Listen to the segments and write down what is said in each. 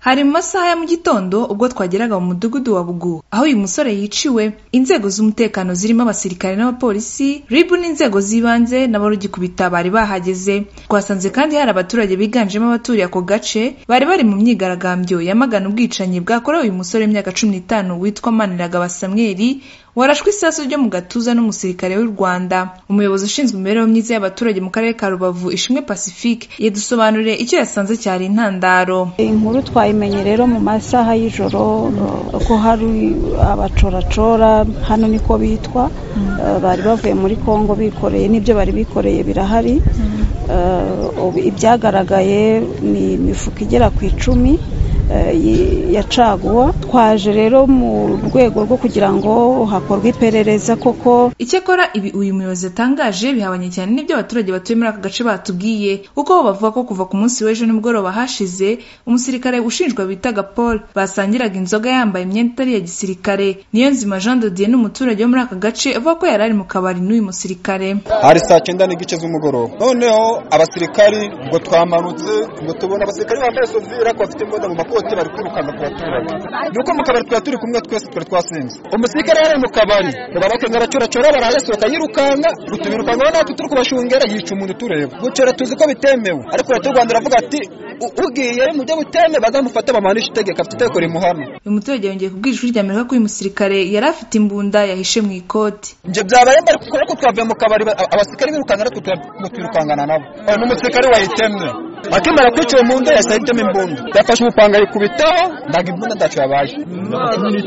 hari mu masaha ya mu gitondo ubwo twageraga mu mudugudu wa Buguha aho uyu musore yiciwe inzego z'umutekano zirimo abasirikare n'abapolisi ribu n'inzego z'ibanze n'abarugikubita bari bahageze twasanze kandi hari abaturage biganjemo abaturiye ako gace bari bari mu myigaragambyo yamagana ubwicanyi bwakorewe uyu musore w'imyaka cumi n'itanu witwa Maniragaba Samweli warashwe isasu ryo mu gatuza n'umusirikare w'u Rwanda umuyobozi ushinzwe imibereho myiza y'abaturage mu karere ka Rubavu Ishimwe Pacifique yadusobanuriye icyo yasanze cyari intandaro inkuru twayimenye rero mu masaha y'ijoro ko hari abacoracora hano niko bitwa eh, bari bavuye muri kongo bikoreye n'ibyo bari bikoreye birahari Eh, ubu ibyagaragaye ni imifuka igera ku icumi eh, yi- ya caguwa twaje rero mu rwego rwo kugira ngo hakorwe iperereza koko Icyakora ibi uyu muyobozi yatangaje bihabanye cyane n'ibyo abaturage batuye muri aka gace batubwiye kuko bo bavuga ko kuva ku munsi w'ejo nimugoroba hashize umusirikare ushinjwa bitaga Paul basangiraga inzoga yambaye imyenda itari iya gisirikare niyo nzima Jean de Dieu ni umuturage wo muri aka gace avuga ko yari ari mu kabari n'uyu musirikare hari saa cyenda n'igice z'umugoroba noneho abasirikari ngo twamanutse ngo tubona abasirikari bambaye sovire ariko bafite imbunda mu makoti bari kwirukana ku baturage nuko mu kabari twari turi kumwe twese twari twasinze umusirikare yari mu kabari barakenga aracoracora barayasohoka yirukanga ngo tubirukanga aho natwe turi kubashungera yica umuntu tureba gucora tuzi ko bitemewe ariko leta y'u Rwanda iravuga ati "U- ugiye mu byo buteme bazamufate bamanishe itegeko afite itegeko rimuhana uyu muturage yongeye kubwira ijwi rya Amerika ko uyu musirikare yari afite imbunda yahishe mu ikoti ibyo byabaye mbere kuko ariko twavuye mu kabari ba- abasirikari birukanga ariko tura- ngo twirukangana nabo Uyu ni umusirikari wayitemye akimara kwicara mu nda yahise ahitamo imbunda yafashe umupanga ayikubitaho ntabwo imbunda ndacu yabaye ni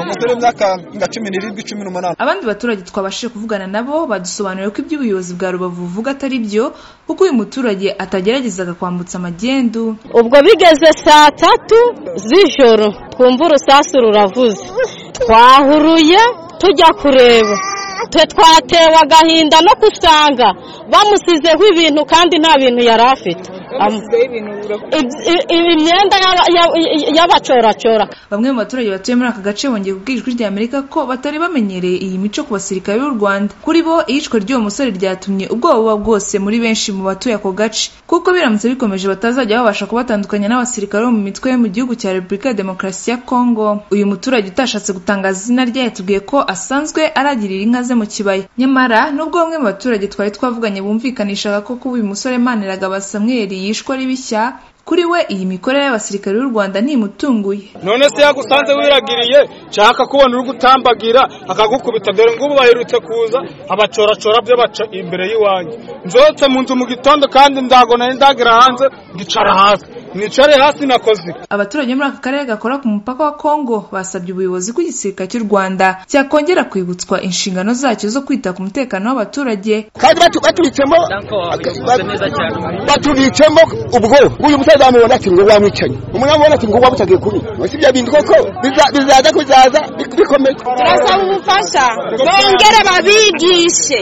umusore w'imyaka nka cumi n'irindwi cumi n'umunani abandi baturage twabashije kuvugana nabo badusobanuriye ko iby'ubuyobozi bwa Rubavu buvuga atari byo kuko uyu muturage atageragezaga kwambutsa magendu ubwo bigeze saa tatu z'ijoro twumva urusasu ruravuze twahuruye tujya kureba twe twatewe agahinda no gusanga bamusizeho ibintu kandi nta bintu yari afite Am- Ib- i- i- imyenda y'aba- y'aba- y'abacoracora Bamwe mu baturage batuye muri aka gace bongeye kubwira ijwi rya Amerika ko batari bamenyereye iyi mico ku basirikare b'u Rwanda. Kuri bo iyicwa ry'uwo musore ryatumye ubwoba buba bwose muri benshi mu batuye ako gace kuko biramutse bikomeje batazajya babasha kubatandukanya n'abasirikare bo mu mitwe yo mu gihugu cya Repubulika ya Demokarasi ya Kongo. Uyu muturage utashatse gutangaza izina rye yatubwiye ko asanzwe aragirira inka ze mu kibaya. Nyamara nubwo bamwe mu baturage twari twavuganye bumvikanishaga ko kuba uyu musore Maniragaba Samuel yishwe ari bishya kuri we iyi mikorere y'abasirikare b'u Rwanda ntimutunguye. none se yagusanze wiragiriye nshaka kubona uri gutambagira akagukubita dore ngubu baherutse kuza abacoracora byo baca imbere y'iwanjye nzotse mu nzu mu gitondo kandi ndago nari ndagira hanze ngicara hasi nicare hasi nakoze iki? abaturage bo muri aka karere gakora ku mupaka wa Kongo basabye ubuyobozi bw'igisirikare cy'u Rwanda cyakongera kwibutswa inshingano zacyo zo kwita ku mutekano w'abaturage kandi batu- batubitsemo batubitsemo ubwo uyu musaza wamubona ati ngo wamwicanye umwana wamubona ati ngo wamutagiye kubi si ibyo bintu koko biza- bizaza kuzaza bi- bikomeye turasaba ubufasha bongere babigishe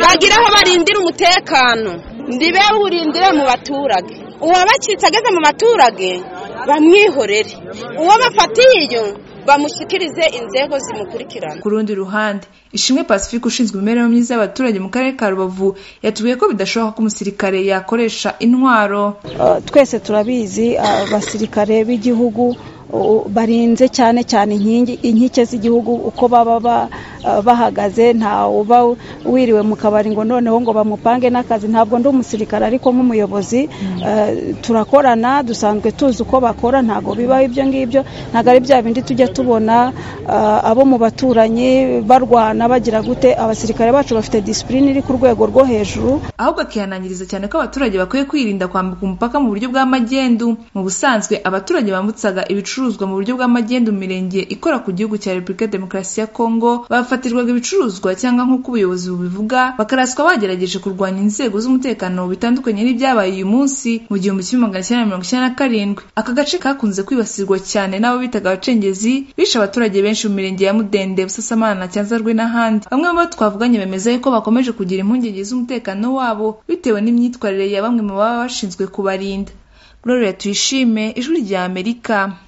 bagire aho barindira umutekano ndibe urindire mu baturage uwabacitse ageze mu baturage bamwihorere uwo bafatiye iyo bamushyikirize inzego zimukurikirana ku rundi ruhande Ishimwe Pacifique ushinzwe imibereho myiza y'abaturage mu karere ka Rubavu yatubwiye ko bidashoboka ko umusirikare yakoresha intwaro Eh, twese turabizi abasirikare b'igihugu uh, barinze cyane cyane inkingi inkike z'igihugu uko baba ba- eh, bahagaze nta uba wiriwe mu kabari ngo noneho ngo bamupange n'akazi ntabwo ndi umusirikare ariko nk'umuyobozi eh, turakorana dusanzwe tuzi uko bakora ntabwo bibaho ibyo ngibyo ntabwo ari bya bindi tujya tubona eh, abo mu baturanyi barwana bagira gute abasirikare bacu bafite disipurine iri ku rwego rwo hejuru ahubwo akihanangiriza cyane ko abaturage bakwiye kwirinda kwambuka umupaka mu buryo bw'amagendu mu busanzwe abaturage bambutsaga ibicuruzwa mu buryo bw'amagendu mu mirenge ikora ku gihugu cya repubulika ya demokarasi ya kongo bafatirwaga ibicuruzwa cyangwa nk'uko ubuyobozi bubivuga bakaraswa bagerageje kurwanya inzego z'umutekano bitandukanye n'ibyabaye uyu munsi mu gihumbi kimwe magana cyenda mirongo icyenda na karindwi aka gace kakunze kwibasirwa cyane n'abo bitaga abacengezi bishe abaturage benshi mu mirenge ya mudende busasamana na cyanzarwe n'ahandi bamwe mu bo twavuganye bemeza yuko bakomeje kugira impungenge z'umutekano wabo bitewe n'imyitwarire ya bamwe mu baba bashinzwe kubarinda Gloria tuyishime ijwi rya Amerika